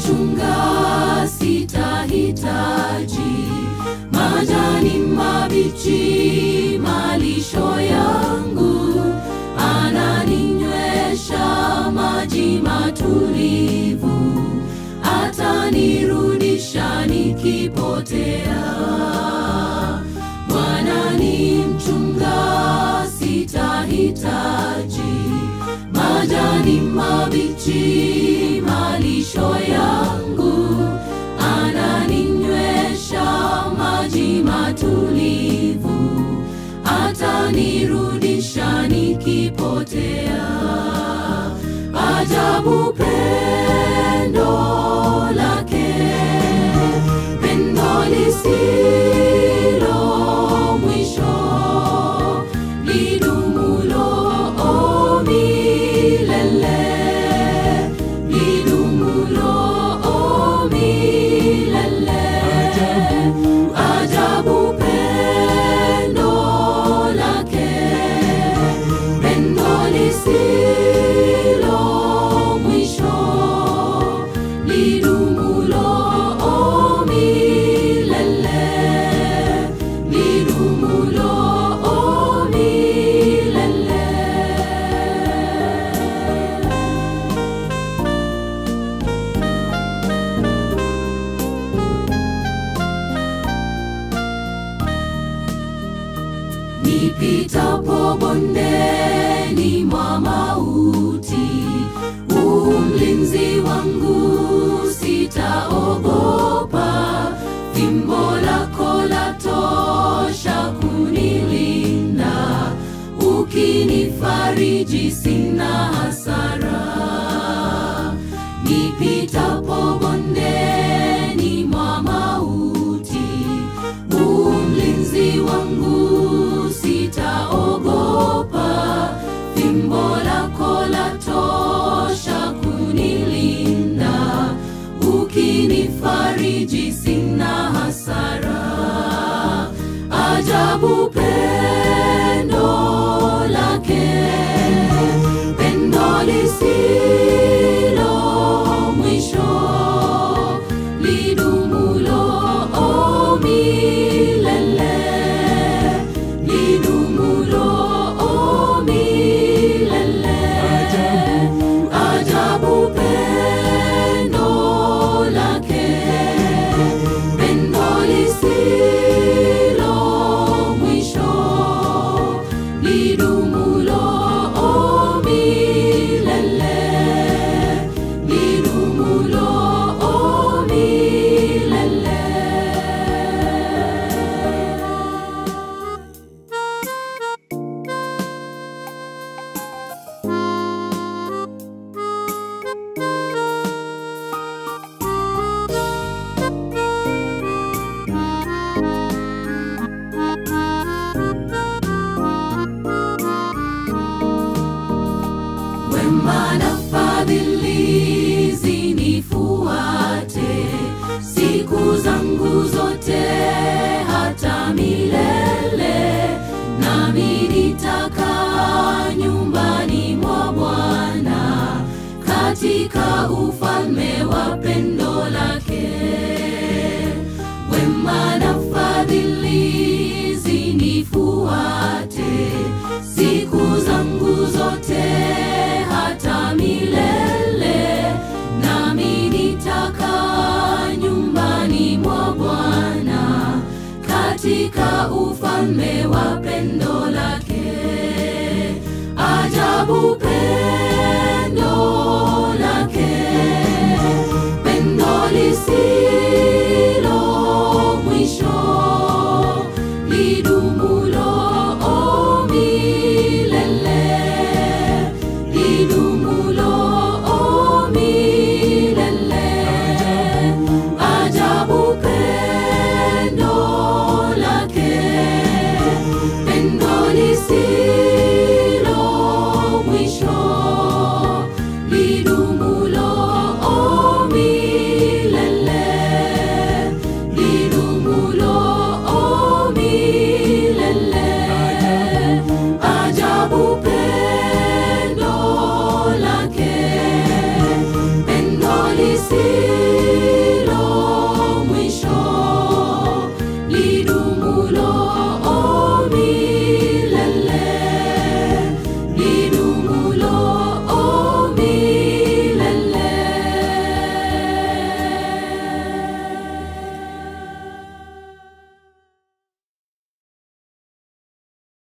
mchunga sitahitaji majani mabichi malisho yangu ananinywesha maji matulivu atanirudisha nikipotea bwana ni mchunga sitahitaji majani mabichi malisho yangu ananinywesha maji matulivu atanirudisha nikipotea ajabu pendo lake pendo lisilo mwisho lidumulo milele lidumulo milele ajabu pendo lake pendo lisilo mwisho lidumulo milele lidumulo milele nipitapo bondeni mwa mauti umlinzi wangu sitaogopa fimbo lako latosha kunilinda ukinifariji sina hasara nipitapo bondeni mwa mauti umlinzi wangu sitaogopa fimbo lako latosha kunilinda ukinifariji sina hasara ajabu pendo lake pendo lisilo mwisho lidumulo milele lidumulo milele ajabu pendo lake pendo lisilo mwisho lidumulo milele lidumulo milele wema na fadhili zinifuate siku zangu zote hata milele nami nitakaa nyumbani mwa bwana katika ufalme wa pendo lake wema na fadhili zinifuate siku zangu zote hata milele nami nitakaa nyumbani mwa bwana katika ufalme wa pendo lake ajabu pendo lake pendo lisilo mwisho lidumulo milele lidumulo milele ajabu pendo lake pendo lisilo mwisho lidumulo milele lidumulo milele ajabu pendo lake pendo lisilo